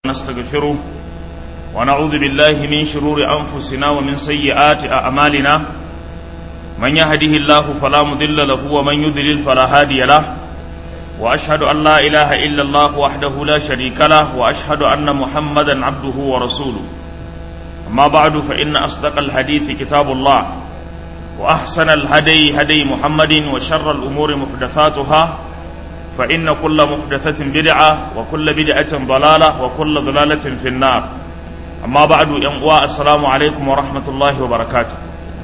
نستغفره ونعوذ بالله من شرور أنفسنا ومن سيئات أعمالنا من يهده الله فلا مضل له ومن يضلل فلا هادي له وأشهد أن لا إله إلا الله وحده لا شريك له وأشهد أن محمدا عبده ورسوله أما بعد فإن أصدق الحديث كتاب الله وأحسن الهدي هدي محمد وشر الأمور محدثاتها فإن كل محدثة بدعة وكل بدعة ضلالة وكل ضلالة في النار أما بعد ينقوى السلام عليكم ورحمة الله وبركاته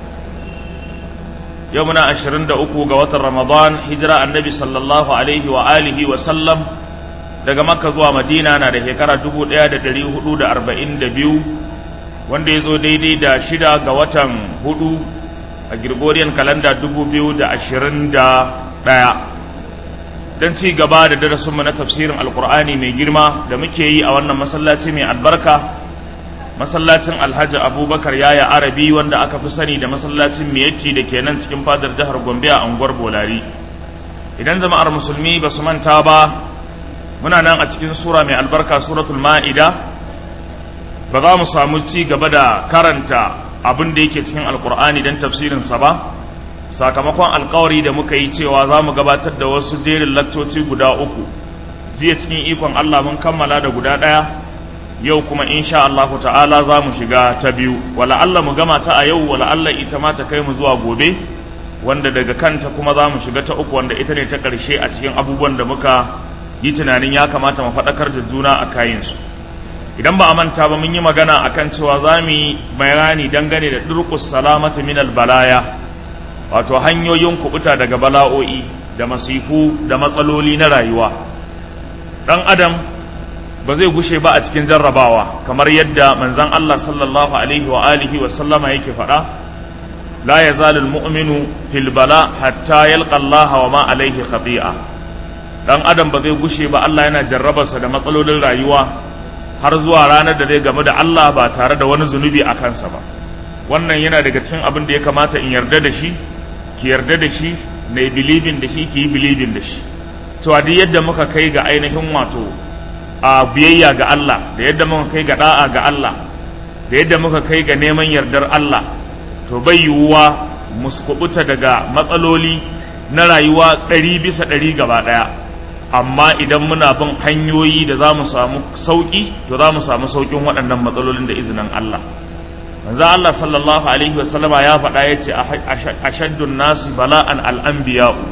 يومنا أشرين دعوكو قوات رمضان هجرة النبي صلى الله عليه وآله وسلم daga makka zuwa madina na da shekara 1442 wanda ya zo daidai da shida ga watan hudu a gregorian kalanda 2021 don ci gaba da darasinmu na tafsirin alkur'ani mai girma da muke yi a wannan masallaci mai albarka masallacin alhaji abubakar yaya arabi wanda aka fi sani da masallacin miyatti da ke nan cikin fadar jihar gombe a unguwar bolari idan jama'ar musulmi ba su manta ba muna nan a cikin sura mai albarka suratul ma'ida ba za mu samu ci gaba da karanta abin da yake cikin alkur'ani don tafsirinsa ba sakamakon alkawari da muka yi cewa za mu gabatar da wasu jerin lakcoci guda uku jiya cikin ikon Allah mun kammala da guda ɗaya yau kuma insha Allahu ta'ala za mu shiga ta biyu wala Allah mu gama ta a yau wala Allah ita ma ta kai mu zuwa gobe wanda daga kanta kuma za mu shiga ta uku wanda ita ne ta ƙarshe a cikin abubuwan da muka yi tunanin ya kamata mu faɗakar da juna a kayansu idan ba a manta ba mun yi magana akan cewa za mu yi bayani dangane da durƙus salamatu minal balaya wato hanyoyin kubuta daga bala'o'i da masifu da matsaloli na rayuwa ɗan adam ba zai gushe ba a cikin jarrabawa kamar yadda manzan Allah sallallahu alaihi wa alihi wa sallama yake faɗa la yazalul mu'minu fil bala hatta yalqa Allah wa ma alaihi khati'a dan adam ba zai gushe ba Allah yana jarrabarsa da matsalolin rayuwa har zuwa ranar da zai gamu da Allah ba tare da wani zunubi a kansa ba wannan yana daga cikin abin da ya kamata in yarda da shi ki yarda da shi na bilibin da shi ki yi bilibin da shi cewa duk yadda muka kai ga ainihin wato a biyayya ga Allah da yadda muka kai ga da'a ga Allah da yadda muka kai ga neman yardar Allah to bai yiwuwa mu kubuta daga matsaloli na rayuwa ɗari bisa ɗari gaba ɗaya amma idan muna bin hanyoyi da za mu samu sauƙi to za mu samu sauƙin waɗannan matsalolin da izinin Allah manzo Allah sallallahu alaihi wasallama ya faɗa ya ce ashaddun nasu bala'an al'anbiya'u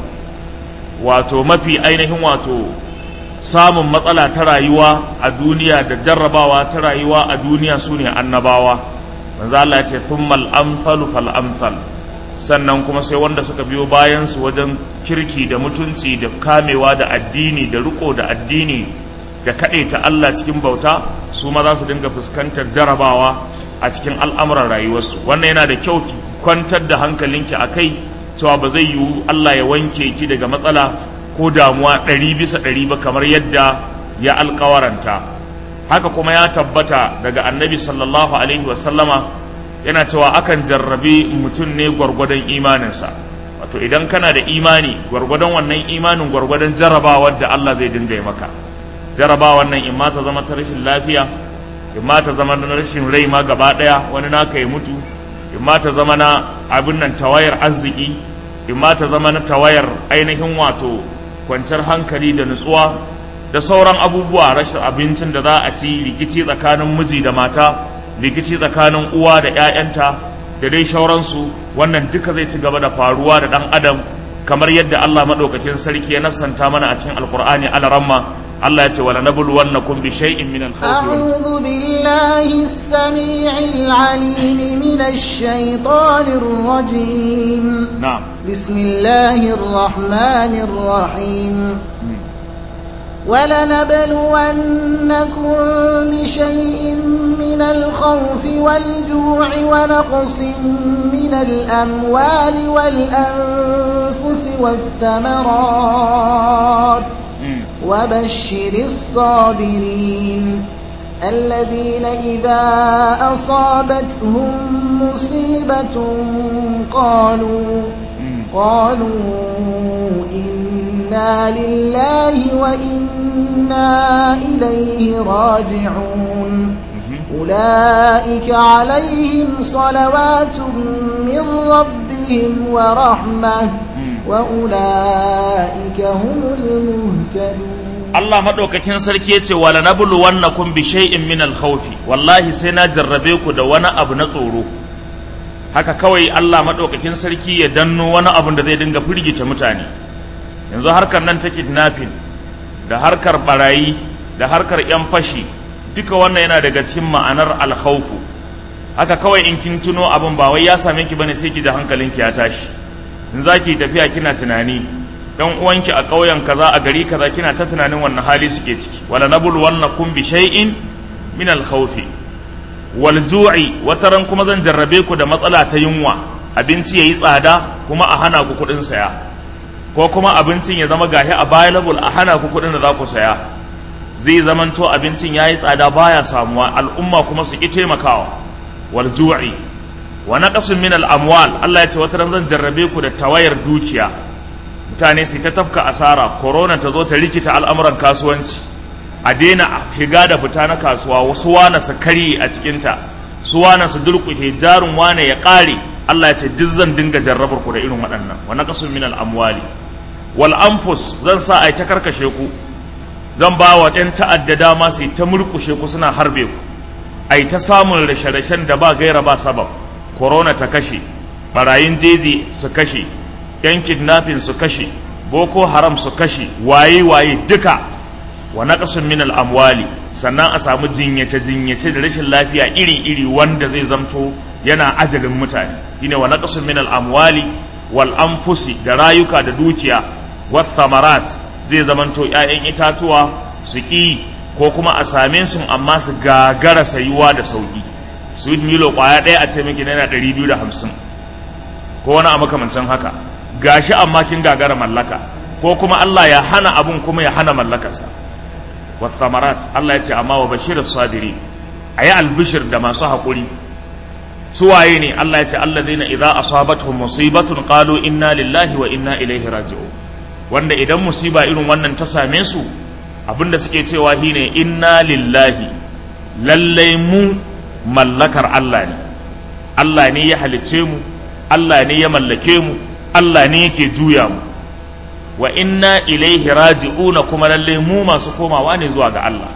wato mafi ainihin wato samun matsala ta rayuwa a duniya da jarrabawa ta rayuwa a duniya su ne annabawa manzo Allah ya ce thummal amsalu fal amsal sannan kuma sai wanda suka biyo bayan su wajen kirki da mutunci da kamewa da addini da riko da addini da kaɗaita Allah cikin bauta su ma za su dinga fuskantar jarabawa a cikin al'amuran rayuwarsu wannan yana da kyau ki kwantar da hankalinki a kai cewa ba zai yiwu Allah ya wanke ki daga matsala ko damuwa ɗari bisa ɗari ba kamar yadda ya alkawaranta haka kuma ya tabbata daga annabi sallallahu alaihi wasallama yana cewa akan jarrabi mutum ne gwargwadon imaninsa wato idan kana da imani gwargwadon wannan imanin gwargwadon jarrabawar da Allah zai dinga yi maka jarrabawar nan in ma ta zama ta rashin lafiya in ma ta zama na rashin rai ma gaba ɗaya wani naka ya mutu in ma ta zama na abin nan tawayar arziki in ma ta zama na tawayar ainihin wato kwanciyar hankali da nutsuwa da sauran abubuwa rashin abincin da za a ci rikici tsakanin miji da mata rikici tsakanin uwa da 'ya'yanta da dai shauransu wannan duka zai ci gaba da faruwa da ɗan adam kamar yadda Allah maɗaukakin sarki ya nasanta mana a cikin alkur'ani alaramma الله يتي ولنبلونكم بشيء من الخوف أعوذ بالله السميع العليم من الشيطان الرجيم نعم بسم الله الرحمن الرحيم ولنبلونكم بشيء من الخوف والجوع ونقص من الأموال والأنفس والثمرات وبشر الصابرين الذين إذا أصابتهم مصيبة قالوا قالوا إنا إنا لله وإنا إليه راجعون أولئك عليهم صلوات من ربهم ورحمة وأولئك هم المهتدون Allah maɗaukakin sarki ya ce wala nablu wannakum bi shay'in min al-khawfi wallahi sai na jarrabe ku da wani abu na tsoro haka kawai Allah maɗaukakin sarki ya danno wani abu da zai dinga firgita mutane yanzu harkar nan ta kidnapping da harkar barayi da harkar yan fashi duka wannan yana daga cikin ma'anar alkhawfu haka kawai in kin tuno abin ba wai ya same ki bane sai ki da hankalinki ya tashi in za ki tafiya kina tunani dan uwanki a ƙauyen kaza a gari kaza kina ta tunanin wannan hali suke ciki wala nabul wannakum bi shay'in min al khawfi wal ju'i wataran kuma zan jarrabe ku da matsala ta yunwa abinci yayi tsada kuma a hana ku kuɗin saya ko kuma abincin ya zama gahi available a hana ku kuɗin da za ku saya zai zamanto abincin yayi tsada baya samuwa al'umma kuma su ki taimakawa wal ju'i wa naqasun min al amwal Allah ya ce wataran zan jarrabe ku da tawayar dukiya mutane su ta tafka asara corona ta zo ta rikita al'amuran kasuwanci a daina shiga da fita na kasuwa wasu wane su karye a cikinta su wane su durƙushe jarin wane ya ƙare Allah ya ce duk zan dinga jarrabar ku da irin waɗannan wa naqasun min al-amwali wal anfus zan sa ai ta karkashe ku zan ba wa ɗan ta'adda dama su ta murƙushe ku suna harbe ku ai ta samun rashe-rashen da ba gaira ba sabab corona ta kashe barayin jeji su kashe yan kidnapping su kashe boko haram su kashe waye waye duka wa naqasun min al amwali sannan a samu jinyace jinyace da rashin lafiya iri iri wanda zai zamto yana ajalin mutane shine wa naqasun min al amwali wal anfusi da rayuka da dukiya wa thamarat zai zamanto ƴaƴan itatuwa su ki ko kuma a same su amma su gagara sayuwa da sauki sweet milo kwaya ɗaya a ce miki naira ɗari biyu da hamsin ko wani a makamancin haka gashi amma kin gagara mallaka ko kuma Allah ya hana abun kuma ya hana mallakarsa wasamarat Allah ya ce amma wa bashirin sadiri a yi albishir da masu haƙuri suwaye ne Allah ya ce allazina idza asabatuhum musibatun qalu inna lillahi wa inna ilaihi raji'un wanda idan musiba irin wannan ta same su abinda suke cewa shine inna lillahi lallai mu mallakar Allah ne Allah ne ya halicce mu Allah ne ya mallake mu Allah ne yake juya mu wa inna ilaihi raji'una kuma lalle mu masu komawa ne zuwa ga Allah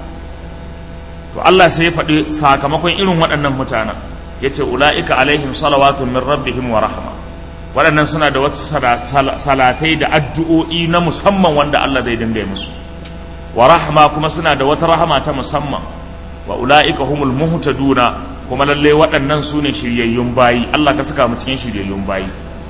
to Allah sai ya faɗi sakamakon irin waɗannan mutanen yace ula'ika alaihim salawatun min rabbihim wa rahma waɗannan suna da wasu salatai da addu'o'i na musamman wanda Allah zai dinga yi musu wa rahma kuma suna da wata rahama ta musamman wa ula'ika humul muhtaduna kuma lalle waɗannan su ne shiryayyun bayi Allah ka saka mu cikin shiryayyun bayi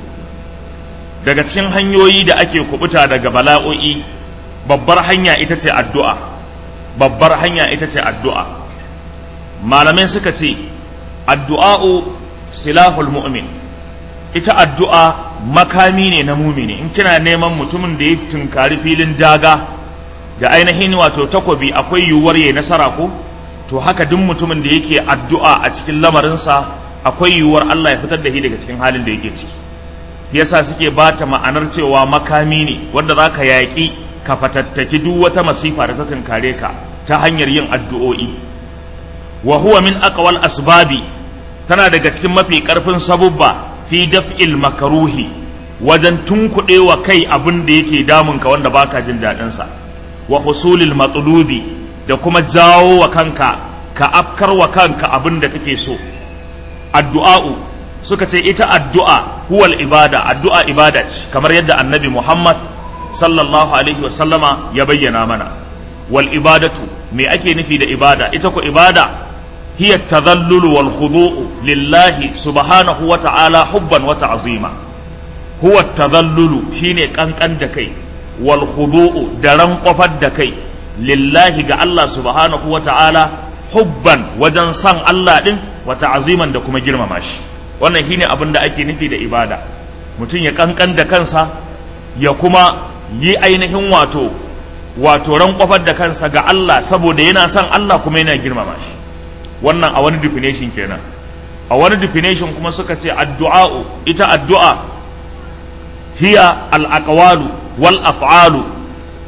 daga cikin hanyoyi da ake kubuta daga bala'o'i babbar hanya ita ce addu'a babbar hanya ita ce addu'a malamai suka ce addu'a'u silahul mu'min ita addu'a makami ne na mumini in kina neman mutumin da ya tunkari filin daga da ainihin wato takobi akwai yiwuwar ya nasara ko to haka duk mutumin da yake addu'a a cikin lamarinsa akwai yiwuwar Allah ya fitar da shi daga cikin halin da yake ciki yasa suke ba ta ma'anar cewa makami ne wanda za ka yaƙi ka fatattaki duk wata masifa da ta tunkare ka ta hanyar yin addu'o'i wa huwa min aqwal asbabi tana daga cikin mafi ƙarfin sabubba fi daf'il makaruhi wajen tunkuɗe wa kai abin da yake damun ka wanda baka jin daɗin sa wa husulil matlubi da kuma jawo wa kanka ka afkar wa kanka abin da kake so addu'a'u suka ce ita addu'a huwal ibada addu'a ibada ce kamar yadda annabi Muhammad sallallahu alaihi wa sallama ya bayyana mana wal ibadatu me ake nufi da ibada ita ko ibada hiya tadhallulu wal khudu'u lillahi subhanahu wa ta'ala hubban wa ta'zima huwa tadhallulu shine kankan da kai wal khudu'u da rankwafar da kai lillahi ga Allah subhanahu wa ta'ala hubban wajen san Allah din wa ta'ziman da kuma girmama shi wannan shine abin da ake nufi da ibada mutum ya kankan da kansa ya kuma yi ainihin wato wato ran kwafar da kansa ga Allah saboda yana son Allah kuma yana girmama shi wannan a wani definition kenan a wani definition kuma suka ce addu'a'u ita addu'a hiya al-aqwalu wal af'alu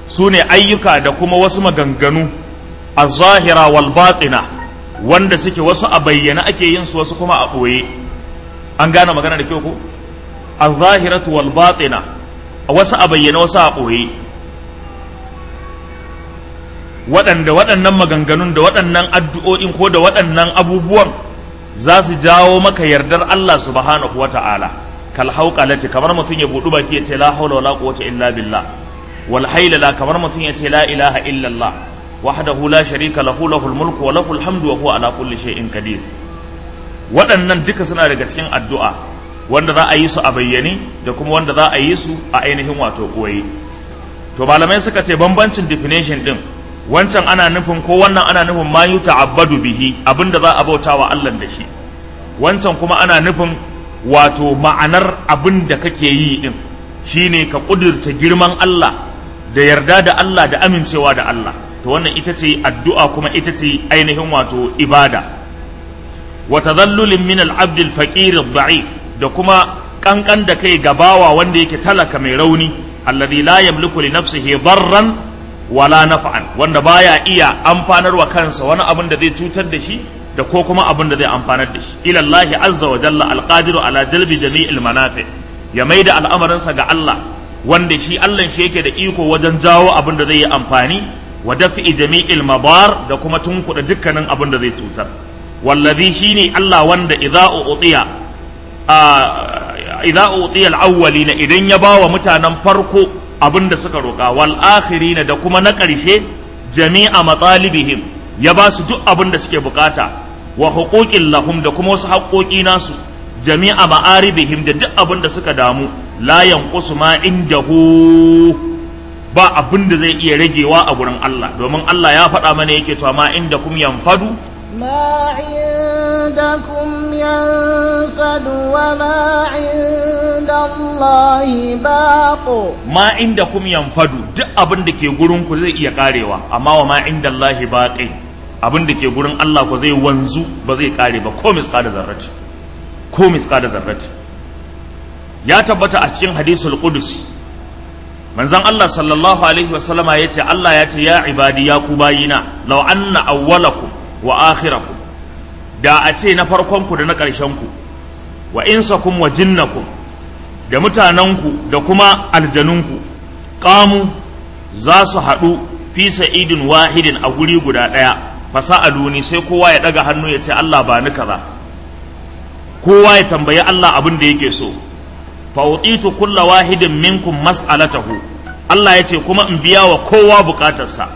su ne ayyuka da kuma wasu maganganu a zahira wal batina wanda suke wasu a bayyana ake yin su wasu kuma a ɓoye an gane magana da kyau ko a zahiratu wal batina wasu a bayyana wasu a ɓoye waɗanda waɗannan maganganun da waɗannan addu'o'in ko da waɗannan abubuwan za su jawo maka yardar Allah subhanahu wa ta'ala kal hauqalati kamar mutum ya budu baki ya ce la haula wala quwwata illa billah wal haylala kamar mutum ya ce la ilaha illa Allah wahdahu la sharika lahu lahul mulku wa lahul hamdu wa huwa ala kulli shay'in qadir waɗannan duka suna daga cikin addu'a wanda za a yi su a bayyane da kuma wanda za a yi su a ainihin wato koyi to malamai suka ce bambancin definition din wancan ana nufin ko wannan ana nufin ma yu ta'abbadu bihi abinda za a bauta wa Allah da shi wancan kuma ana nufin wato ma'anar abin da kake yi din shine ka kudurta girman Allah da yarda da Allah da amincewa da Allah to wannan ita ce addu'a kuma ita ce ainihin wato ibada wa tadhallulin min al-abd al-faqir ad-da'if da kuma kankan da kai gabawa wanda yake talaka mai rauni alladhi la yamliku li nafsihi darran wala naf'an wanda baya iya amfanarwa kansa wani abin da zai cutar da shi da ko kuma abin da zai amfanar da shi ila Allah azza wa jalla alqadiru ala jalbi jami'il manafi ya maida al'amarinsa ga Allah wanda shi Allah shi yake da iko wajen jawo abin da zai yi amfani wa daf'i jami'il mabar da kuma tunkuda dukkanin abin da zai cutar wallazi shine Allah wanda idza utiya idza utiya al-awwalina idan ya bawa mutanen farko abin da suka roƙa wal akhirina da kuma na ƙarshe jami'a matalibihim ya ba su duk abin da suke bukata wa huquqin lahum da kuma wasu haƙoƙi nasu jami'a ma'aribihim da duk abin da suka damu la yanqusu ma indahu ba abin da zai iya ragewa a gurin Allah domin Allah ya faɗa mana yake cewa ma indakum yanfadu ما عندكم ينفد وما عند الله باق ma indakum yanfadu duk abin da ke gurin ku zai iya karewa amma wa ma inda Allah baqi abin da ke gurin Allah ku zai wanzu ba zai kare ba ko misqala zarrati ko misqala zarrati ya tabbata a cikin hadisul qudsi manzon Allah sallallahu alaihi wasallama yace Allah ya ce ya ibadi ya ku bayina law anna awwalakum wa akhirakum da a ce na farkonku da na ƙarshenku wa insakum wa jinnakum da mutanenku da kuma aljanunku ƙamu za su haɗu fi sa'idin wahidin a guri guda ɗaya fasa'aluni sai kowa ya ɗaga hannu ya ce Allah ba ni kaza kowa ya tambayi Allah abin da yake so fa utitu kulla wahidin minkum mas'alatahu Allah ya ce kuma in biya wa kowa bukatarsa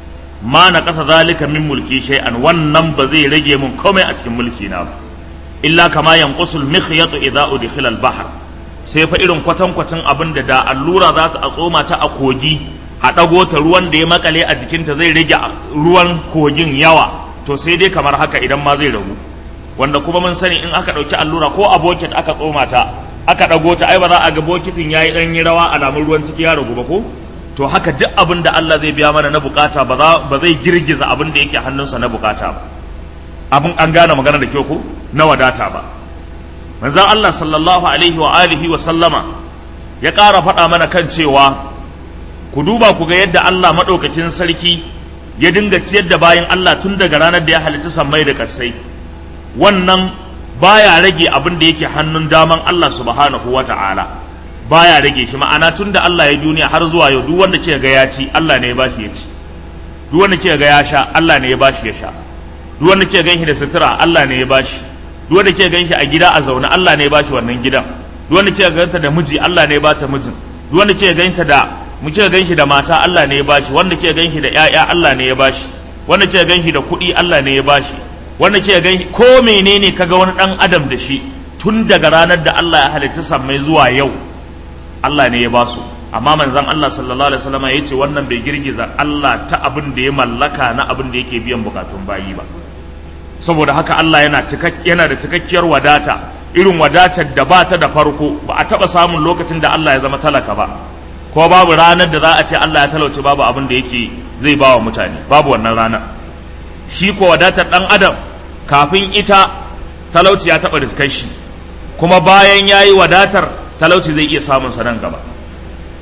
ma na kasa zalika min mulki shay'an wannan ba zai rage mun komai a cikin mulki na ba illa kama yanqusul mikhyatu idza udkhila al-bahr sai fa irin kwatan kwatan abin da da allura za ta tsoma ta a kogi a dago ta ruwan da ya makale a jikinta zai rage ruwan kogin yawa to sai dai kamar haka idan ma zai ragu wanda kuma mun sani in aka dauki allura ko a bokit aka tsoma ta aka dago ta ai ba za a ga bokitin yayi dan yi rawa alamun ruwan ciki ya ragu ba ko to haka duk abin da Allah zai biya mana na bukata ba zai girgiza abin da yake hannunsa na bukata ba abin an gane magana da kyau ko na wadata ba manzon Allah sallallahu alaihi wa alihi wa sallama ya ƙara faɗa mana kan cewa ku duba ku ga yadda Allah maɗaukakin sarki ya dinga ciyar da bayan Allah tun daga ranar da ya halitta sammai da ƙarsai wannan baya rage abin da yake hannun daman Allah subhanahu wa ta'ala baya rage shi ma'ana tun da Allah ya duniya har zuwa yau duk wanda ke ga ya ci Allah ne ya bashi ya ci duk wanda ke ga ya sha Allah ne ya bashi ya sha duk wanda ke ganshi da sutura Allah ne ya bashi duk wanda ke ganshi a gida a zaune Allah ne ya bashi wannan gidan duk wanda ke ganta da miji Allah ne ya bata mijin duk wanda ke ganta da mu ke ganshi da mata Allah ne ya bashi wanda ke ganshi da ƴaƴa Allah ne ya bashi wanda ke ganshi da kuɗi Allah ne ya bashi wanda ke ganshi ko menene kaga wani dan adam da shi tun daga ranar da Allah ya halitta sammai zuwa yau Allah ne ya basu amma manzon Allah sallallahu alaihi wasallam ya ce wannan bai girgiza Allah ta abin da ya mallaka na abin da yake biyan bukatun bayi ba saboda haka Allah yana yana da cikakkiyar wadata irin wadatar da ba ta da farko ba a taba samun lokacin da Allah ya zama talaka ba ko babu ranar da za a ce Allah ya talauce babu abin da yake zai ba wa mutane babu wannan ranar shi ko wadatar dan adam kafin ita talauci ya taba riskar shi kuma bayan yayi wadatar talauci zai iya samun sa nan gaba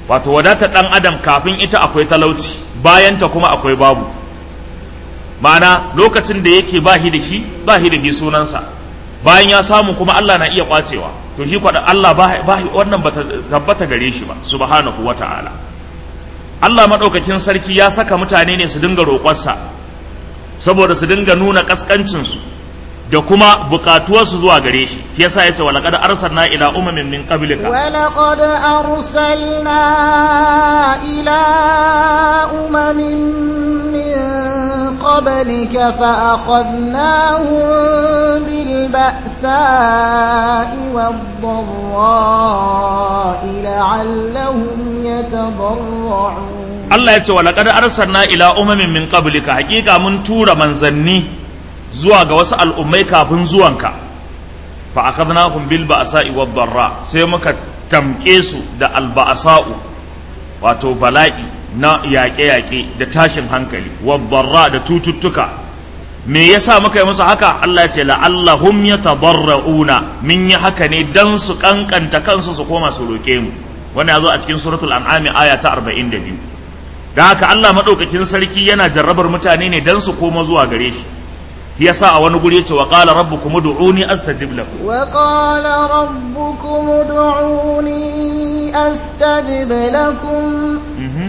wato wadatar ɗan adam kafin ita akwai talauci bayanta kuma akwai babu ma'ana lokacin da yake ba shi da shi ba shi da shi sunansa bayan ya samu kuma Allah na iya kwacewa to shi kwaɗa Allah ba wannan ba tabbata gare shi ba subhanahu wa ta'ala Allah maɗaukakin sarki ya saka mutane ne su dinga roƙonsa saboda su dinga nuna ƙasƙancinsu da kuma buƙatuwarsu zuwa gare shi shi yasa yace wa laqad arsalna ila umamin min qablika wa laqad arsalna ila umamin min qablika fa akhadnahum bil ba'sa'i wad dharra'i la'allahum yatadarra'un Allah yace wa laqad arsalna ila umamin min qablika hakika mun tura manzanni zuwa ga wasu al'ummai kafin zuwanka fa akhadnahum bil ba'sa'i wad darra sai muka tamke su da al ba'sa'u wato bala'i na yaƙe-yaƙe da tashin hankali wad darra da cututtuka me yasa muka yi musu haka Allah ya ce la'allahum yatadarrauna min yi haka ne dan su kankanta kansu su koma su roke mu wannan ya zo a cikin suratul an'am aya ta 42 da haka Allah madaukakin sarki yana jarrabar mutane ne dan su koma zuwa gare shi yasa a wani guri yace wa qala rabbukum ud'uni astajib lakum wa qala rabbukum ud'uni astajib lakum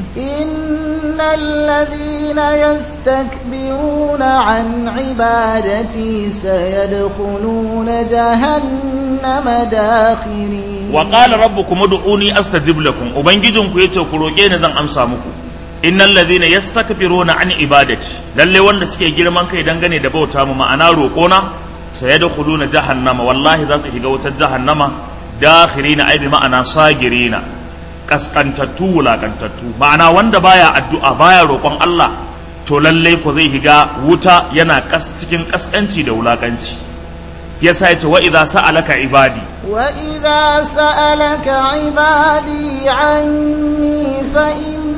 innal ladhina yastakbiruna an ibadati sayadkhuluna jahannama dakhirin wa qala rabbukum ud'uni astajib lakum ubangijinku yace ku roke ni zan amsa muku innal ladhina yastakbiruna an ibadati lalle wanda suke girman kai dangane da bauta mu ma'ana roƙona sayadkhuluna jahannama wallahi za su shiga wutar jahannama dakhirina ai bi ma'ana sagirina kaskantattu wulakantattu ma'ana wanda baya addu'a baya roƙon Allah to lalle ko zai shiga wuta yana kas cikin kaskanci da wulakanci yasa yace wa idza sa'alaka ibadi wa idza sa'alaka ibadi anni fa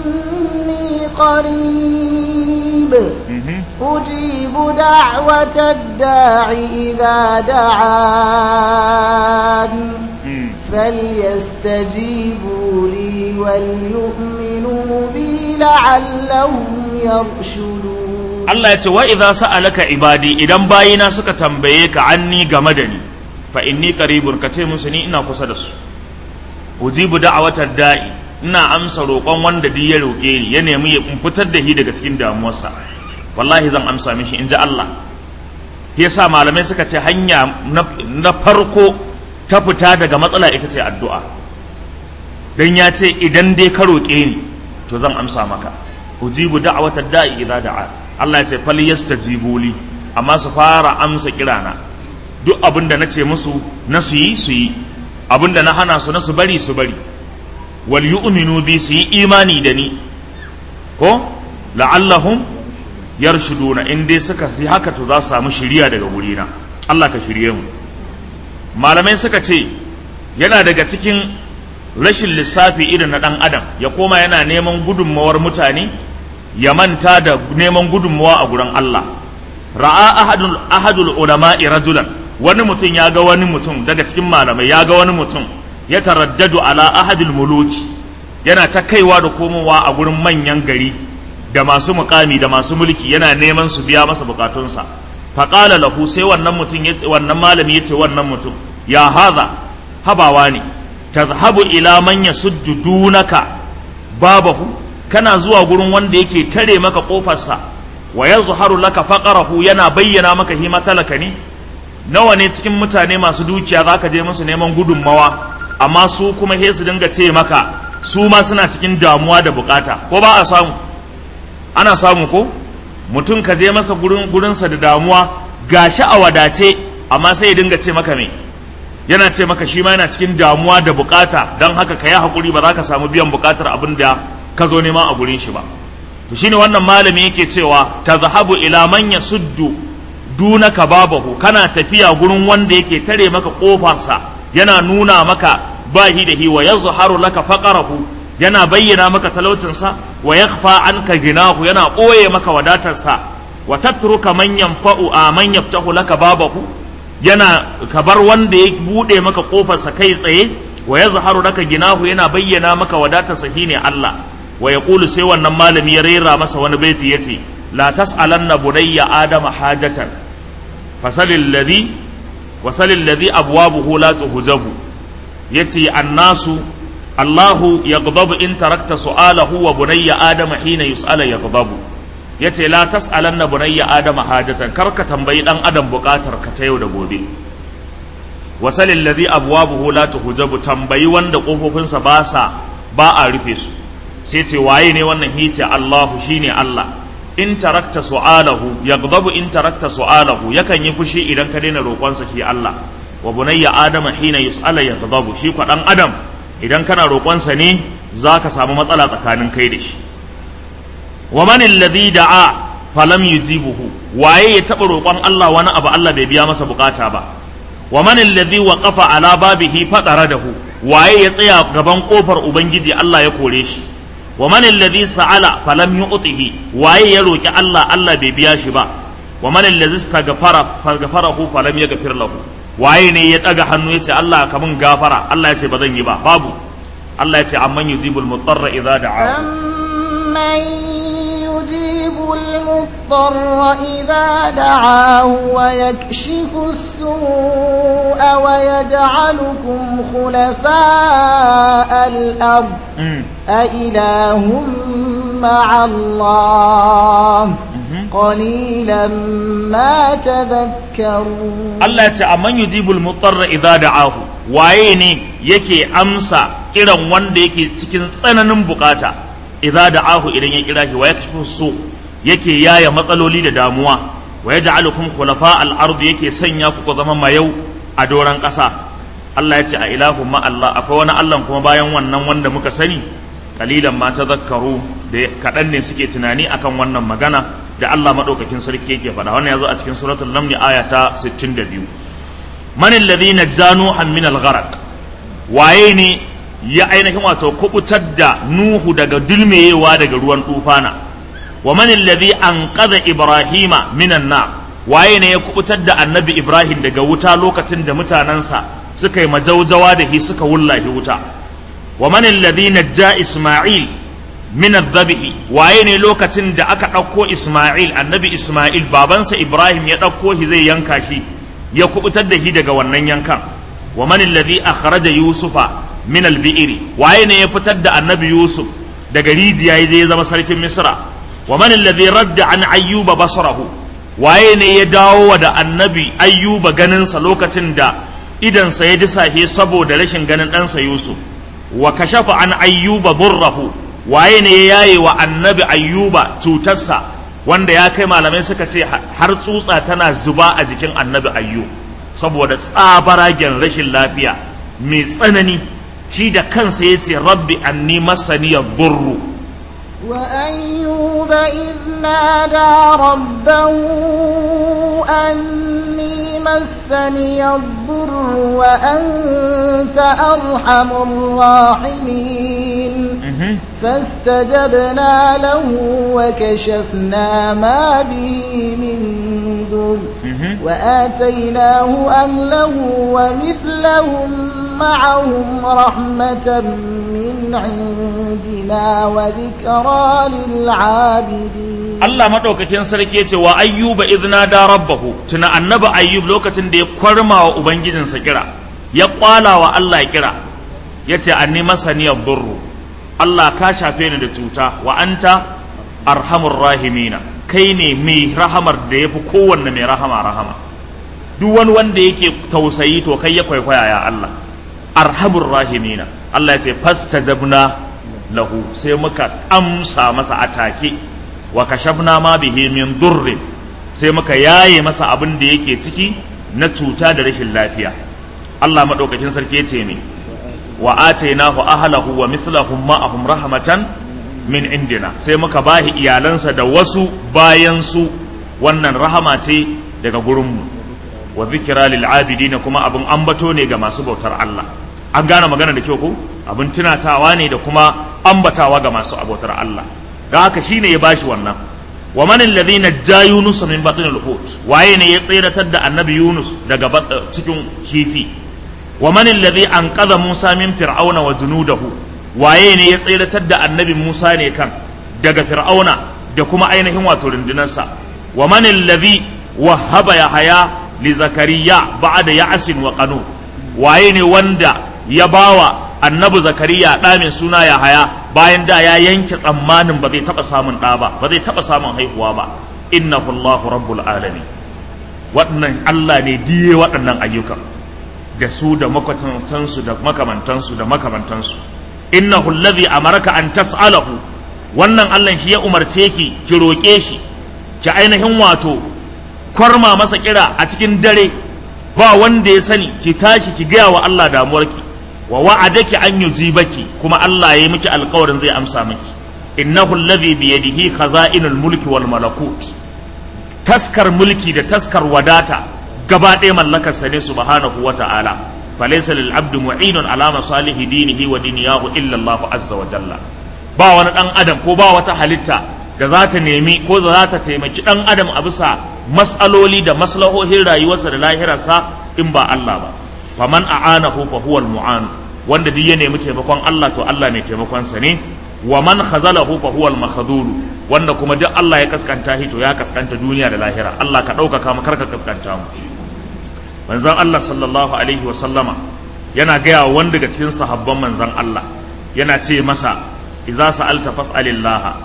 قريب أجيب دعوة الداع إذا دعان فليستجيبوا لي وليؤمنوا بي لعلهم يرشدون Allah ya ce wa idza sa'alaka ibadi idan bayina suka tambaye ka anni game da ni fa inni qaribun ka ce musu ni ina kusa da su ujibu da'watad da'i ina amsa roƙon wanda duk ya roƙe ni ya nemi ya fitar da shi daga cikin damuwarsa wallahi zan amsa mishi in ji Allah shi yasa malamai suka ce hanya na farko ta fita daga matsala ita ce addu'a dan ya ce idan dai ka roƙe ni to zan amsa maka ujibu da'watad da'i idza da'a Allah ya ce fal yastajibu li amma su fara amsa kirana duk abin da nace musu na su yi su yi abin da na hana su na su bari su bari wal yu'minu bi su yi imani da ni ko la'allahum yarshuduna in dai suka si haka to za su samu shiriya daga wurina Allah ka shirye mu malamai suka ce yana daga cikin rashin lissafi irin na dan adam ya koma yana neman gudunmawar mutane ya manta da neman gudunmawa a gurin Allah ra'a ahadul ahadul ulama'i rajulan wani mutum ya ga wani mutum daga cikin malamai ya ga wani mutum ya taraddadu ala ahadil muluki yana ta kaiwa da komowa a gurin manyan gari da masu mukami da masu mulki yana neman su biya masa bukatunsa faƙala lahu sai wannan mutum wannan malami yace wannan mutum ya haza habawa ne tazhabu ila man yasuddu dunaka babahu kana zuwa gurin wanda yake tare maka kofarsa wa yazharu laka faqarahu yana bayyana maka hima talaka ne nawa ne cikin mutane masu dukiya zaka je musu neman gudunmawa amma su kuma he su dinga ce maka su ma suna cikin damuwa da bukata ko ba a samu ana samu ko mutum ka je masa gurin gurinsa da damuwa gashi a wadace amma sai ya dinga ce maka me yana ce maka shi ma yana cikin damuwa da bukata don haka ka yi hakuri ba za ka samu biyan bukatar abin da ka zo nema a gurin shi ba to shine wannan malami yake cewa tazhabu ila man yasuddu dunaka babahu kana tafiya gurin wanda yake tare maka kofarsa yana nuna maka bahi da hi wa yazharu laka faqarahu yana bayyana maka talaucinsa wa yakhfa anka ginahu yana ɓoye maka wadatarsa wa tatruka man yanfa'u a man yaftahu laka babahu yana kabar wanda ya bude maka kofarsa kai tsaye wa yazharu laka ginahu yana bayyana maka wadatarsa shine Allah wa yaqulu sai wannan malami ya rera masa wani baiti yace la tas'alanna bunayya adama hajatan fasalil ladhi wasalil ladhi abwabuhu la tuhjabu yace annasu Allahu yaghdabu in tarakta su'alahu wa bunayya adama hina yus'ala yaghdabu yace la tas'alanna bunayya adama hajatan karka tambayi dan adam bukatar ka ta yau da gobe wasalil ladhi abwabuhu la tuhjabu tambayi wanda kofofinsa ba sa ba a rufe su sai ce waye ne wannan hice Allahu shine Allah in tarakta su'alahu yaghdabu in tarakta su'alahu yakan yi fushi idan ka daina roƙonsa shi Allah wa bunayya adama hina yus'ala yaghdabu shi kwa dan adam idan kana roƙonsa ne zaka samu matsala tsakanin kai da shi wa man alladhi da'a falam yujibuhu waye ya taba roƙon Allah wani abu Allah bai biya masa bukata ba wa man alladhi waqafa ala babihi fadaradahu waye ya tsaya gaban kofar ubangiji Allah ya kore shi wa man alladhi sa'ala falam yu'tihi waye ya roki Allah Allah bai biya shi ba wa man alladhi istaghfara faghfarahu falam yaghfir lahu waye ne ya daga hannu yace Allah ka mun gafara Allah yace ba zan yi ba babu Allah yace amman yujibul mutarra idza da'a أمن يجيب المضطر إذا دعاه ويكشف السوء ويجعلكم خلفاء الأرض أإله مع الله قليلا ما تذكرون Allah ya ce amman yujibul mutarra idza da'ahu waye ne yake amsa kiran wanda yake cikin tsananin bukata idza da'ahu idan ya kira shi wa yakashifu su yake yaya matsaloli da damuwa wa yaj'alukum khulafa al-ard yake sanya ku ku zama mayau a doran ƙasa Allah ya ce a ilahu ma Allah akwai wani Allah kuma bayan wannan wanda muka sani kalilan ma tazakkaru da kaɗan ne suke tunani akan wannan magana da Allah madaukakin sarki yake faɗa wannan yazo a cikin suratul naml aya ta 62 man alladhi najjanu min al-gharq waye ne ya ainihin wato kubutar da Nuhu daga dulmeyewa daga ruwan tufana wa man alladhi anqadha Ibrahima minan nar waye ne ya kubutar da Annabi Ibrahim daga wuta lokacin da mutanansa suka yi majaujawa da shi suka wullahi wuta wa man alladhi najja Isma'il min adh-dhabhi waye ne lokacin da aka ɗauko Isma'il Annabi Isma'il babansa Ibrahim ya ɗauko shi zai yanka shi ya kubutar da shi daga wannan yankan wa man alladhi akhraja Yusufa min albi'iri waye ne ya fitar da annabi yusuf daga rijiya ya je zama sarkin misra wa man alladhi radda an ayyuba basarahu waye ne ya dawo da annabi ayyuba ganinsa lokacin da idansa ya disahe saboda rashin ganin ɗansa yusuf wa kashafa an ayyuba burrahu waye ne ya yaye wa annabi ayyuba cutarsa wanda ya kai malamai suka ce har tsutsa tana zuba a jikin annabi ayyub saboda tsabaragen rashin lafiya mai tsanani shi da kansa ya ce rabbi anni masaniyar burru وأيوب إذ نادى ربه أني مسني الضر وأنت أرحم الراحمين فاستجبنا له وكشفنا ما به من ضر وآتيناه أهله ومثلهم معهم رحمة من عندنا وذكرى للعابدين Allah madaukakin sarki yace wa ayyuba idna da rabbahu tuna annabi ayyub lokacin da ya kwarma wa ubangijinsa kira ya kwala wa Allah kira yace anni masaniyar durru Allah ka shafe ni da cuta wa anta arhamur rahimina kai ne mai rahamar da yafi kowanne mai rahama rahama duk wani wanda yake tausayi to kai ya kwaikwaya ya Allah arhamur rahimina Allah ya ce fastajabna lahu sai muka amsa masa atake wa kashafna ma bihi min durrin sai muka yaye masa abin da yake ciki na cuta da rashin lafiya Allah madaukakin sarki ya ce ne wa atainahu ahlahu wa mithlahum ma'ahum rahmatan min indina sai muka bahi iyalansa da wasu bayan su wannan rahama ce daga gurinmu wa zikira lil abidina kuma abin ambato ne ga masu bautar Allah an gane magana da kyau ko abin tunatawa ne da kuma ambatawa ga masu abautar Allah don haka shine ya bashi wannan wa man alladhi najja yunus min batn al-hut waye ne ya tsiratar da annabi yunus daga cikin kifi wa man alladhi anqadha Musa min fir'auna wa junudahu waye ne ya tsiratar da annabi Musa ne kan daga fir'auna da kuma ainihin wato rundunarsa wa man alladhi wahaba yahaya li zakariya ba'da ya'sin wa qanu waye ne wanda ya bawa annabi zakariya ɗa mai suna yahaya bayan da ya yanke tsammanin ba zai taɓa samun ɗa ba ba zai taɓa samun haihuwa ba innahu Allahu rabbul alamin waɗannan Allah ne diye waɗannan ayyukan da su da makwatantansu da makamantansu da makamantansu innahu alladhi amaraka an tas'alahu wannan Allah shi ya umarce ki ki roƙe shi ki ainihin wato kwarma masa kira a cikin dare ba wanda ya sani ki tashi ki gaya wa Allah damuwarki wa wa'adaki an yujibaki kuma Allah ya yi miki alƙawarin zai amsa miki innahu alladhi bi yadihi khaza'inul mulki wal malakut taskar mulki da taskar wadata gaba ɗaya mallakar sa ne subhanahu wa ta'ala falaysa lil abdi mu'inun ala masalihi dinihi wa dunyahu illa Allah azza wa jalla ba wani dan adam ko ba wata halitta da za ta nemi ko za ta taimaki dan adam a bisa mas'aloli da maslahohin rayuwarsa da lahirarsa in ba Allah ba faman a'anahu fa huwa al-mu'an wanda duk ya nemi taimakon Allah to Allah mai taimakon sa ne wa man khazalahu fa huwa al-makhdhul wanda kuma duk Allah ya kaskanta shi to ya kaskanta duniya da lahira Allah ka ɗaukaka mu karka kaskanta mu manzon Allah sallallahu alaihi wa sallama yana gaya wa wanda daga cikin sahabban manzon Allah yana ce masa idza sa'alta fas'alillah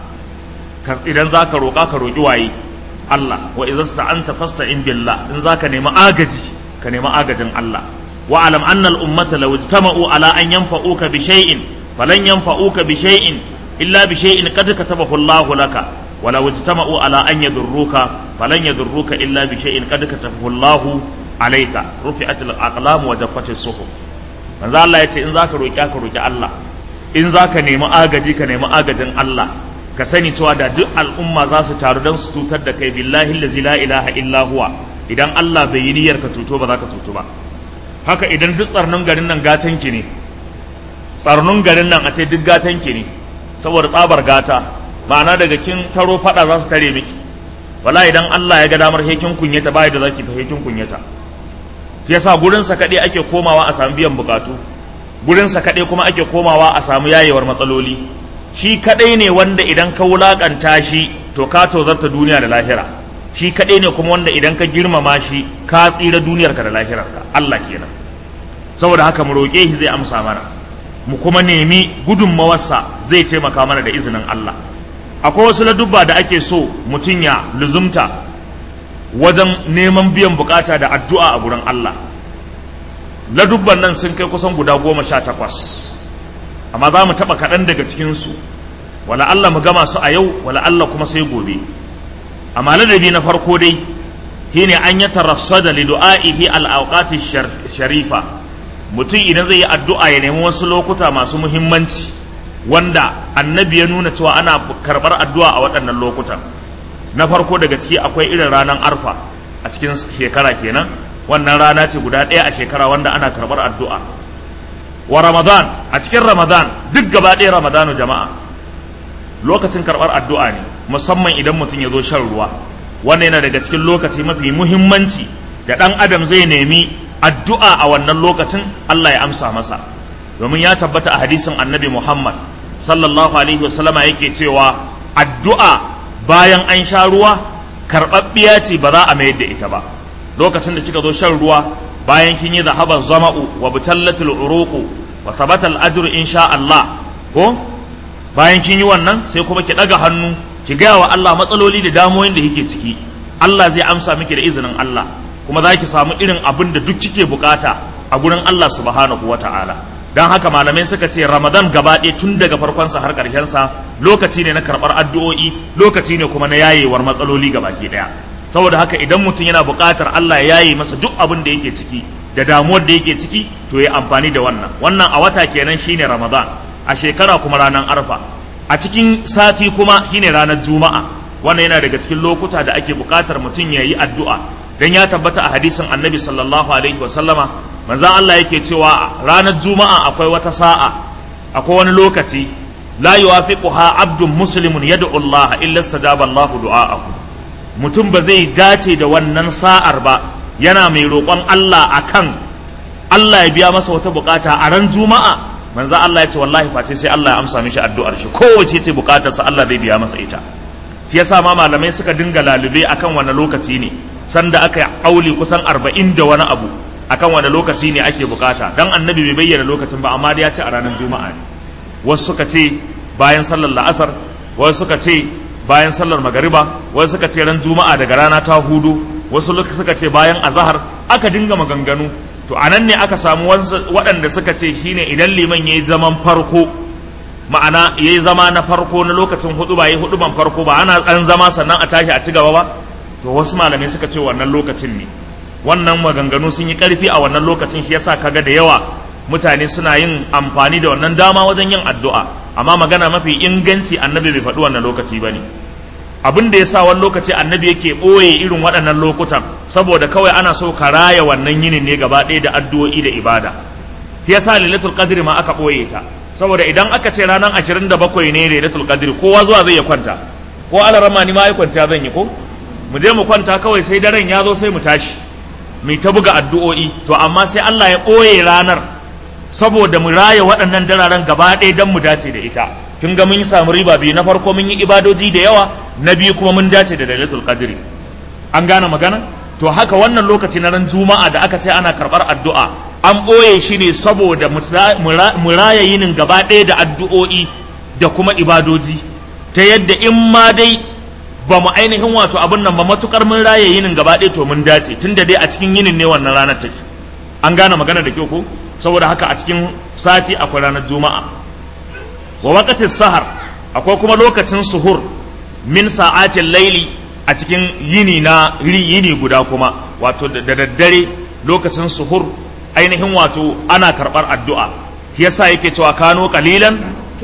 idan zaka roƙa ka roƙi waye Allah wa idza sta'anta fasta'in billah in zaka nemi agaji ka nemi agajin Allah wa alam anna al ummata law ijtama'u ala an yanfa'uka bi shay'in falan yanfa'uka bi shay'in illa bi shay'in qad katabahu Allah laka wa law ijtama'u ala an yadurruka falan yadurruka illa bi shay'in qad katabahu Allah alayka rufi'at al aqlam wa jaffat as suhuf manzo Allah yace in zaka roki ka roki Allah in zaka nemi agaji ka nemi agajin Allah ka sani cewa da duk al'umma za su taru don su tutar da kai billahi allazi la ilaha illa huwa idan Allah bai yi niyyar ka tuto ba za ka tuto ba haka idan duk tsarnin garin nan gatan ki ne tsarnin garin nan a ce duk gatan ki ne saboda tsabar gata ma'ana daga kin taro fada za su tare miki wala idan Allah ya ga damar hekin kunyata bai da zaki fa hekin kunyata yasa gurin sa kade ake komawa a samu biyan bukatu gurin sa kade kuma ake komawa a samu yayewar matsaloli shi kadai ne wanda idan ka wulakanta shi to ka tozarta duniya da lahira shi kadai ne kuma wanda idan ka girmama shi ka tsira duniyarka da lahirarka Allah kenan saboda haka mu roƙe shi zai amsa mana mu kuma nemi gudunmawarsa zai taimaka mana da izinin Allah akwai wasu ladubba da ake so mutum ya luzumta wajen neman biyan bukata da addu'a a gurin Allah ladubban nan sun kai kusan guda goma sha takwas amma za mu taɓa kaɗan daga cikinsu wala Allah mu gama su a yau wala Allah kuma sai gobe amma ladabi na farko dai shine an ya tarassada li du'a'ihi al-awqati sharifa mutum idan zai yi addu'a ya nemi wasu lokuta masu muhimmanci wanda annabi ya nuna cewa ana karɓar addu'a a waɗannan lokutan na farko daga ciki akwai irin ranar arfa a cikin shekara kenan wannan rana ce guda ɗaya a shekara wanda ana karɓar addu'a wa ramadan a cikin ramadan duk gaba ɗaya ramadanu jama'a lokacin karɓar addu'a ne musamman idan mutum ya zo shan ruwa wannan yana daga cikin lokaci mafi muhimmanci da ɗan adam zai nemi addu'a a wannan lokacin Allah ya amsa masa domin ya tabbata a hadisin annabi Muhammad sallallahu alaihi wasallama yake cewa addu'a bayan an sha ruwa karɓaɓɓiya ce ba za a mayar da ita ba lokacin da kika zo shan ruwa bayan kin yi zahabar zama'u wa butallatul uruqu wa thabata al ajru insha Allah ko bayan kin yi wannan sai kuma ki daga hannu ki gaya wa Allah matsaloli da damoyin da yake ciki Allah zai amsa miki da izinin Allah kuma za ki samu irin abin da duk kike bukata a gurin Allah subhanahu wa ta'ala don haka malamai suka ce ramadan gaba ɗaya tun daga farkonsa har ƙarshensa lokaci ne na karɓar addu'o'i lokaci ne kuma na yayewar matsaloli gabaki ɗaya saboda haka idan mutum yana buƙatar Allah ya yaye masa duk abin da yake ciki da damuwar da yake ciki to ya amfani da wannan wannan a wata kenan shine ramadan a shekara kuma ranar arfa a cikin sati kuma shine ranar juma'a wannan yana daga cikin lokuta da ake buƙatar mutum ya yi addu'a dan ya tabbata a hadisin annabi sallallahu alaihi wa sallama manzon Allah yake cewa ranar juma'a akwai wata sa'a akwai wani lokaci la yuwafiquha abdun muslimun yad'u Allah illa istajaba Allah du'a'ahu mutum ba zai dace da wannan sa'ar ba yana mai roƙon Allah akan Allah ya biya masa wata bukata a ran juma'a manzo Allah ya ce wallahi face sai Allah ya amsa mishi addu'ar shi kowace ce bukatarsa Allah zai biya masa ita shi yasa ma malamai suka dinga lalube akan wani lokaci ne sanda aka auli kusan arba'in da wani abu akan wani lokaci ne ake bukata dan annabi bai bayyana lokacin ba amma dai ya ce a ranar juma'a ne wasu suka ce bayan sallar la'asar wasu suka ce bayan sallar magariba wasu suka ce ran juma'a daga rana ta hudu wasu suka ce bayan azahar aka dinga maganganu to anan ne aka samu waɗanda suka ce shine idan liman yayi zaman farko ma'ana yayi zama na farko na lokacin hudu ba yayi hudu ban farko ba ana an zama sannan a tashi a ci gaba ba to wasu malamai suka ce wannan lokacin ne wannan maganganu sun yi ƙarfi a wannan lokacin shi yasa kaga da yawa mutane suna yin amfani da wannan dama wajen yin addu'a amma magana mafi inganci annabi bai faɗi wannan lokaci ba ne abin da ya sa wani lokaci annabi yake ɓoye irin waɗannan lokutan saboda kawai ana so ka raya wannan yinin ne gaba ɗaya da addu'o'i da ibada shi yasa lailatul qadri ma aka ɓoye ta saboda idan aka ce ranar 27 ne lailatul qadri kowa zuwa zai ya kwanta ko alarama ni ma ya kwanta zan yi ko mu je mu kwanta kawai sai daren ya zo sai mu tashi mai ta buga addu'o'i to amma sai Allah ya ɓoye ranar saboda mu raya waɗannan dararen gaba ɗaya don mu dace da ita kin ga mun samu riba biyu na farko mun yi ibadoji da yawa na biyu kuma mun dace da lailatul qadri an gane magana to haka wannan lokaci na ran juma'a da aka ce ana karɓar addu'a an ɓoye shi ne saboda mu raya yinin gaba ɗaya da addu'o'i da kuma ibadoji ta yadda in ma dai ba mu ainihin wato abin nan ba matukar mun raye yinin gaba ɗaya to mun dace tunda dai a cikin yinin ne wannan ranar take an gane magana da kyau ko saboda haka a cikin sati akwai ranar juma'a wa waqatis sahar akwai kuma lokacin suhur min sa'atin laili a cikin yini na yini guda kuma wato da daddare lokacin suhur ainihin wato ana karɓar addu'a yasa yake cewa kano kalilan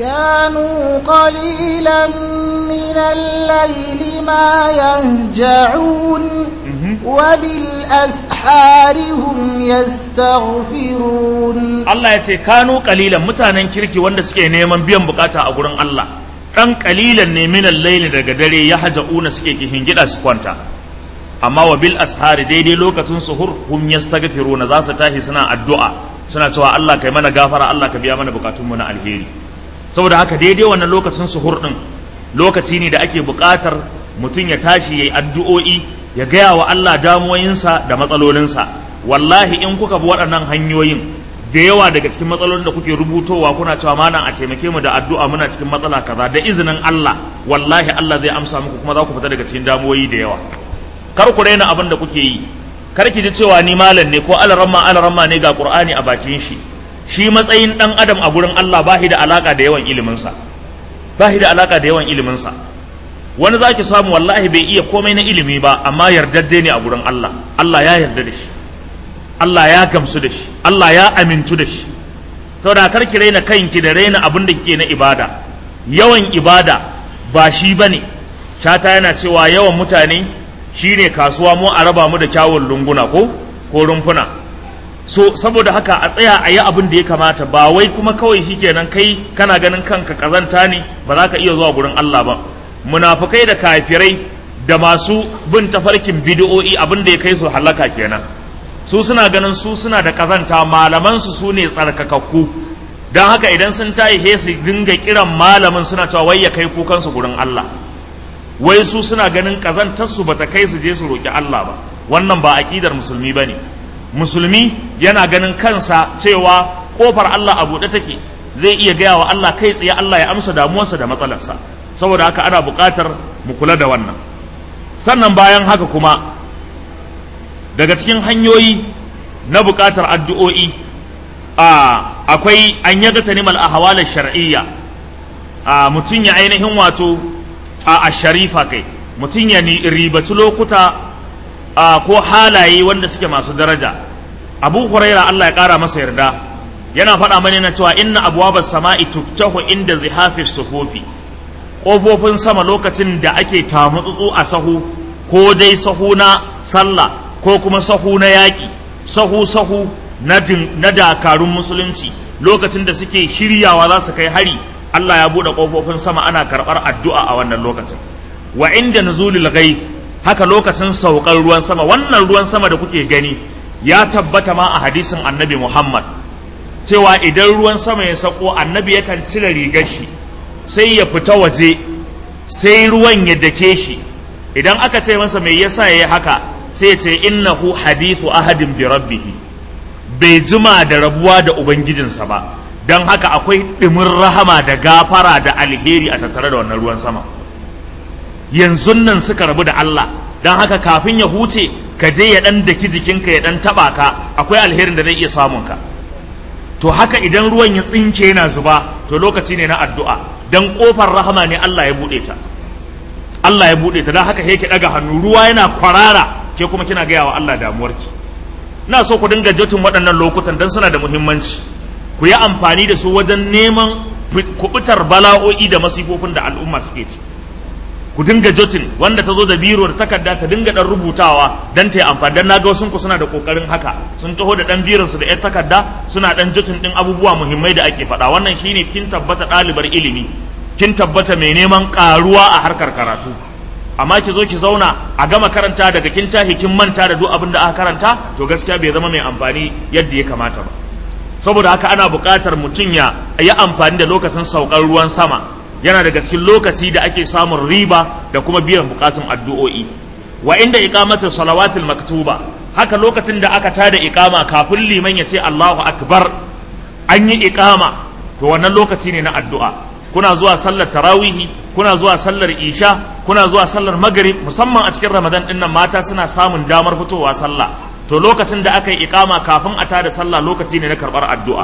كانوا قليلا من الليل ما يهجعون وبالأسحار هم يستغفرون Allah ya ce kanu kalilan mutanen kirki wanda suke neman biyan bukata a gurin Allah dan kalilan ne minal laili daga dare ya haja'una suke kihin gida su kwanta amma wa bil ashari daidai lokacin suhur hum yastaghfiruna za su tashi suna addu'a suna cewa Allah kai mana gafara Allah ka biya mana bukatun mu na alheri saboda haka daidai wannan lokacin suhur din lokaci ne da ake buƙatar mutum ya tashi yayi addu'o'i ya gaya wa Allah damuwoyinsa da matsalolinsa wallahi in kuka bi waɗannan hanyoyin da yawa daga cikin matsalolin da kuke rubutowa kuna cewa malam a taimake mu da addu'a muna cikin matsala kaza da izinin Allah wallahi Allah zai amsa muku kuma za ku fita daga cikin damuwoyi da yawa kar ku raina abin da kuke yi kar ki ji cewa ni malam ne ko alaramma alaramma ne ga Qur'ani a bakin shi shi matsayin dan adam a gurin Allah ba da alaka da yawan iliminsa ba da alaka da yawan iliminsa wani za ki samu wallahi bai iya komai na ilimi ba amma yardajje ne a gurin Allah Allah ya yarda da shi Allah ya gamsu da shi Allah ya amintu da shi saboda kar ki raina kanki da raina abin da kike na ibada yawan ibada ba shi bane shata yana cewa yawan mutane shine kasuwa mu a raba mu da kyawun lunguna ko ko rumfuna so saboda haka a tsaya a yi abin da ya kamata ba wai kuma kawai shikenan kai kana ganin kanka kazanta ne ba za ka iya zuwa gurin Allah ba munafukai da kafirai da masu bin tafarkin bid'o'i abin da ya kai su halaka kenan su suna ganin su suna da kazanta malaman su su ne tsarkakakku don haka idan sun tayi he su dinga kiran malamin suna cewa wai ya kai kukan su gurin Allah wai su suna ganin kazantar su bata kai su je su roki Allah ba wannan ba aqidar musulmi bane musulmi yana ganin kansa cewa kofar Allah a buɗe take zai iya gaya wa Allah kai tsaye Allah ya amsa damuwarsa da matsalarsa saboda haka ana buƙatar mu kula da wannan sannan bayan haka kuma daga cikin hanyoyi na buƙatar addu'o'i a akwai an yaga tanimal ahwalar shar'iyya a mutum ya ainihin wato a sharifa kai mutum ya ribaci lokuta Uh, ko halaye wanda suke masu daraja abu huraira Allah ya kara masa yarda yana faɗa mani na cewa inna abwabas sama'i tuftahu inda zihafi sufufi ƙofofin sama lokacin da ake tamutsutsu a sahu ko dai sahu na sallah ko kuma sahu na yaƙi sahu sahu na, na dakarun musulunci lokacin da suke shiryawa za su kai hari Allah ya buɗe ƙofofin sama ana karɓar addu'a a wannan lokacin wa inda nuzulil ghaib haka lokacin saukar ruwan sama wannan ruwan sama da kuke gani ya tabbata ma a hadisin annabi Muhammad cewa idan ruwan sama ya sako annabi yakan cire rigar shi sai ya fita waje sai ruwan ya dake shi idan aka ce masa mai yasa yayi haka sai ya ce innahu hadithu ahadin bi rabbih bai jima da rabuwa da ubangijinsa ba don haka akwai ɗimin rahama da gafara da alheri a tattare da wannan ruwan sama yanzu nan suka rabu da Allah don haka kafin ya huce ka je ya ɗan daki jikinka ya ɗan taɓa ka akwai alherin da zai iya samun ka to haka idan ruwan ya tsinke yana zuba to lokaci ne na addu'a don ƙofar rahama ne Allah ya buɗe ta Allah ya buɗe ta don haka yake ɗaga hannu ruwa yana kwarara ke kuma kina gaya wa Allah damuwarki ina so ku dinga jotin waɗannan lokutan don suna da muhimmanci ku yi amfani da su wajen neman kubutar bala'o'i da masifofin da al'umma suke ci ku dinga jotin wanda ta zo da biro da takarda ta dinga dan rubutawa dan ta yi amfani dan naga wasu ku suna da kokarin haka sun taho da dan biron su da yar takarda suna dan jotin din abubuwa muhimmai da ake faɗa wannan shine kin tabbata ɗalibar ilimi kin tabbata mai neman karuwa a harkar karatu amma ki zo ki zauna a gama karanta daga kin tahi kin manta da duk abin da aka karanta to gaskiya bai zama mai amfani yadda ya kamata ba saboda haka ana buƙatar mutum ya yi amfani da lokacin saukar ruwan sama yana daga cikin lokaci da ake samun riba da kuma biyan bukatun addu'o'i wa inda iqamatu salawatul maktuba haka lokacin da aka tada iqama kafin liman ya ce Allahu akbar an yi iqama to wannan lokaci ne na addu'a kuna zuwa sallar tarawihi kuna zuwa sallar isha kuna zuwa sallar maghrib musamman a cikin ramadan din nan mata suna samun damar fitowa sallah to lokacin da aka yi iqama kafin a tada sallah lokaci ne na karbar addu'a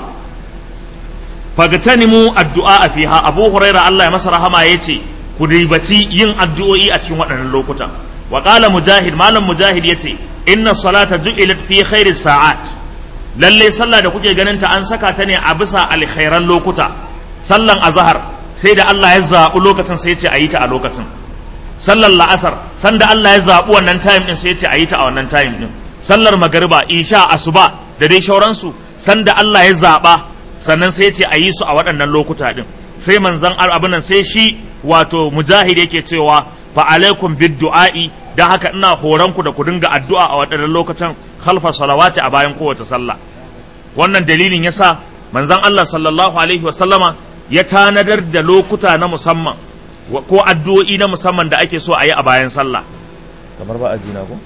fagtanimu addu'a fiha abu huraira Allah ya masa rahama yace ku ribaci yin addu'o'i a cikin waɗannan lokutan wa qala mujahid malam mujahid yace inna salata ju'ilat fi khairi sa'at lalle sallah da kuke ganin ta an saka ta ne a bisa alkhairan lokuta sallan azhar sai da Allah ya zaɓi lokacin sai ya ce a yi ta a lokacin sallar la'asar sanda Allah ya zaɓi wannan time din sai ya ce a yi ta a wannan time din sallar magariba isha asuba da dai shauransu sanda Allah ya zaɓa sannan sai ce a yi su a waɗannan lokuta ɗin sai manzan abin nan sai shi wato mujahid yake cewa fa alaikum bid du'a'i dan haka ina horon ku da ku dinga addu'a a waɗannan lokutan khalfa salawati a bayan kowace sallah wannan dalilin yasa manzan Allah sallallahu alaihi wa sallama ya tanadar da lokuta na musamman ko addu'o'i na musamman da ake so a yi a bayan sallah kamar ba a ji na ko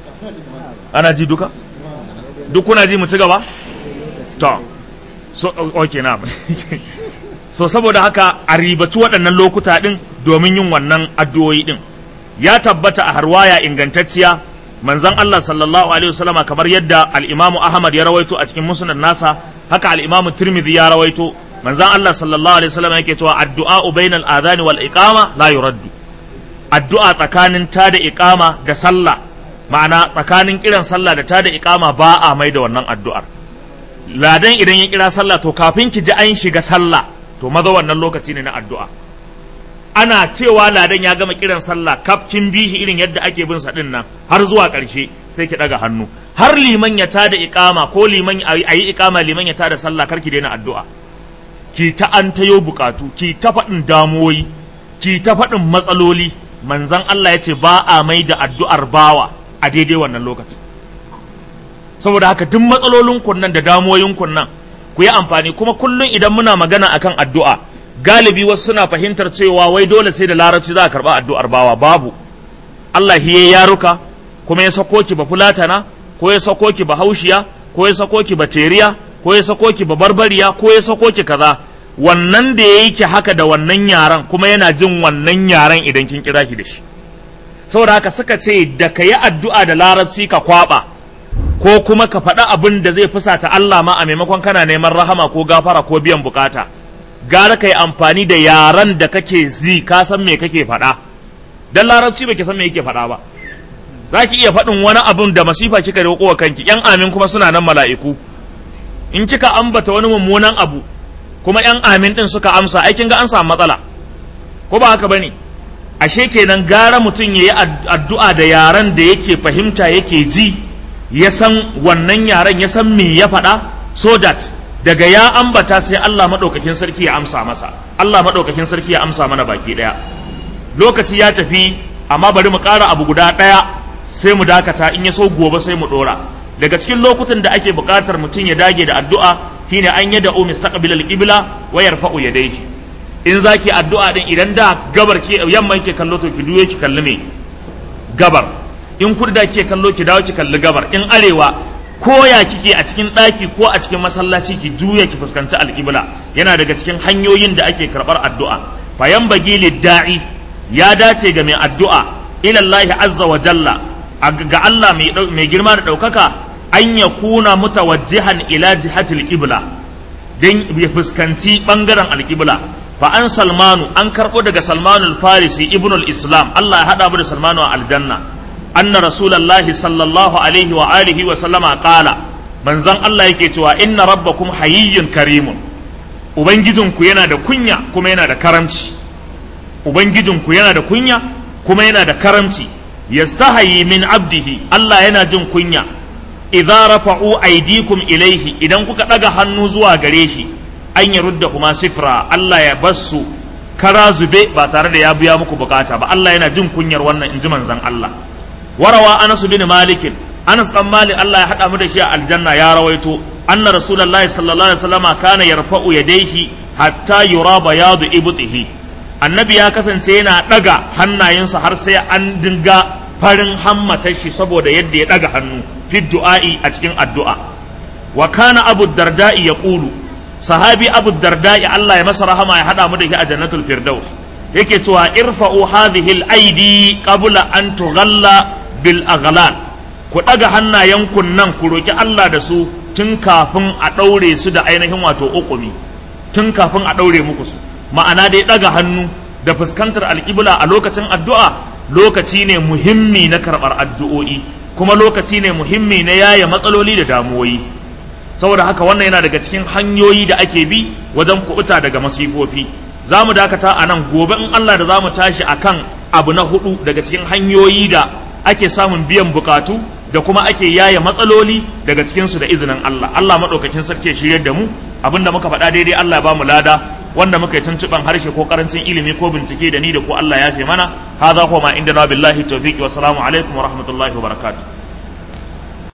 ana ji duka duk kuna ji mu ci gaba to so okay na so saboda haka a ribaci waɗannan lokuta ɗin domin yin wannan addu'o'i ɗin ya tabbata a harwaya ingantacciya manzon Allah sallallahu alaihi wasallama kamar yadda al-Imam Ahmad ya rawaito a cikin musnad nasa haka al-Imam Tirmidhi ya rawaito manzon Allah sallallahu alaihi wasallama yake cewa addu'a bainal adhani wal iqama la yuraddu addu'a tsakanin ta da iqama da sallah ma'ana tsakanin kiran sallah da ta da iqama ba a mai da wannan addu'ar ladan idan ya kira sallah to kafin ki ji an shiga sallah to maza wannan lokaci ne na addu'a ana cewa ladan ya gama kiran sallah kafkin bihi irin yadda ake bin sa nan har zuwa ƙarshe sai ki daga hannu har liman ya tada iqama ko liman ayi iqama liman ya tada sallah kar ki daina addu'a ki ta an tayo bukatu ki ta faɗin damuwoyi ki ta faɗin matsaloli manzon Allah ya ce ba a mai da addu'ar bawa a daidai wannan lokaci saboda haka duk matsalolin kunnan da damuwoyin kunnan ku yi amfani kuma kullum idan muna magana akan addu'a galibi wasu suna fahimtar cewa wai dole sai da larabci za a karɓa addu'ar bawa babu Allah ya yaruka kuma ya sako ki ba fulatana ko ya sako ki ba haushiya ko ya sako ki ba teriya ko ya sako ki ba barbariya ko ya sako ki kaza wannan da ya yi ki haka da wannan yaran kuma yana jin wannan yaran idan kin kira ki da shi saboda haka suka ce da ka yi addu'a da larabci ka kwaba ko kuma ka faɗa abin da zai fusata Allah ma a maimakon kana neman rahama ko gafara ko biyan bukata gara ka yi amfani da yaran da kake zi ka san me kake faɗa dan larabci bai san me yake faɗa ba za ki iya faɗin wani abin da masifa kika roƙo wa kanki yan amin kuma suna nan mala'iku in kika ambata wani mummunan abu kuma yan amin din suka amsa ai kin ga an samu matsala ko ba haka bane ashe kenan gara mutum ya yi addu'a da yaran da yake fahimta yake ji ya san wannan yaren ya san me ya faɗa so that daga ya ambata sai Allah maɗaukakin sarki ya amsa masa Allah maɗaukakin sarki ya amsa mana baki ɗaya lokaci ya tafi amma bari mu ƙara abu guda ɗaya sai mu dakata in ya so gobe sai mu ɗora daga cikin lokutan da ake buƙatar mutum ya dage da addu'a shine an yada u mustaqbil al-qibla wa yarfa'u yadayhi in zaki addu'a din idan da gabar ke yamma ke kallo to ki duye ki kalli me gabar in kudu da ke kallo ki dawo ki kalli gabar in arewa ko ya kike a cikin ɗaki ko a cikin masallaci ki juya ki fuskanci alƙibla yana daga cikin hanyoyin da ake karɓar addu'a fayan bagi da'i ya dace ga mai addu'a ilallahi azza wa jalla ga Allah mai girma da ɗaukaka an ya kuna mutawajjihan ila jihatil qibla dan ya fuskanci bangaren alƙibla fa an salmanu an karɓo daga salmanu farisi ibnul islam Allah ya haɗa mu da salmanu a aljanna أن رسول الله صلى الله عليه وآله وسلم قال من زن الله yake cewa inna rabbakum hayyun karimun ubangijinku yana da kunya kuma yana da karamci ubangijinku yana da kunya kuma yana da karamci yastahayi min abdihi Allah yana jin kunya idza rafa'u aydikum ilaihi idan kuka daga hannu zuwa gare shi an yarudda kuma sifra Allah ya bassu kara zube ba tare da ya biya muku bukata ba Allah yana jin kunyar wannan inji manzon Allah warawa Anas bin Malik Anas dan Malik Allah ya hada mu da shi a aljanna ya rawaito anna rasulullahi sallallahu alaihi wasallam kana yarfa'u yadayhi hatta yura bayadu ibtihi annabi ya kasance yana daga hannayensa har sai an dinga farin hammatar shi saboda yadda ya daga hannu fi du'a'i a cikin addu'a wa kana abu darda'i yaqulu sahabi abu darda'i Allah ya masa rahama ya hada mu da shi a jannatul firdaus yake cewa irfa'u hadhihi al-aidi qabla an tughalla bil aghlal ku daga hannayenku nan ku roki Allah da su tun kafin a daure su da ainihin wato ukumi tun kafin a daure muku su ma'ana dai daga hannu da fuskantar alƙibla a lokacin addu'a lokaci ne muhimmi na karɓar addu'o'i kuma lokaci ne muhimmi na yaya matsaloli da damuwoyi saboda haka wannan yana daga cikin hanyoyi da ake bi wajen kubuta daga masifofi za mu dakata a nan gobe in Allah da za mu tashi a kan abu na hudu daga cikin hanyoyi da ake samun biyan bukatu da kuma ake yaya matsaloli daga cikinsu da izinin Allah Allah maɗaukakin sarki ya shiryar da mu abinda muka faɗa daidai Allah ya ba mu lada wanda muka yi tuntuɓan harshe ko karancin ilimi ko bincike da ni da ko Allah ya fi mana hadha huwa ma inda na billahi tawfiqi wa salamu alaikum wa rahmatullahi wa barakatuh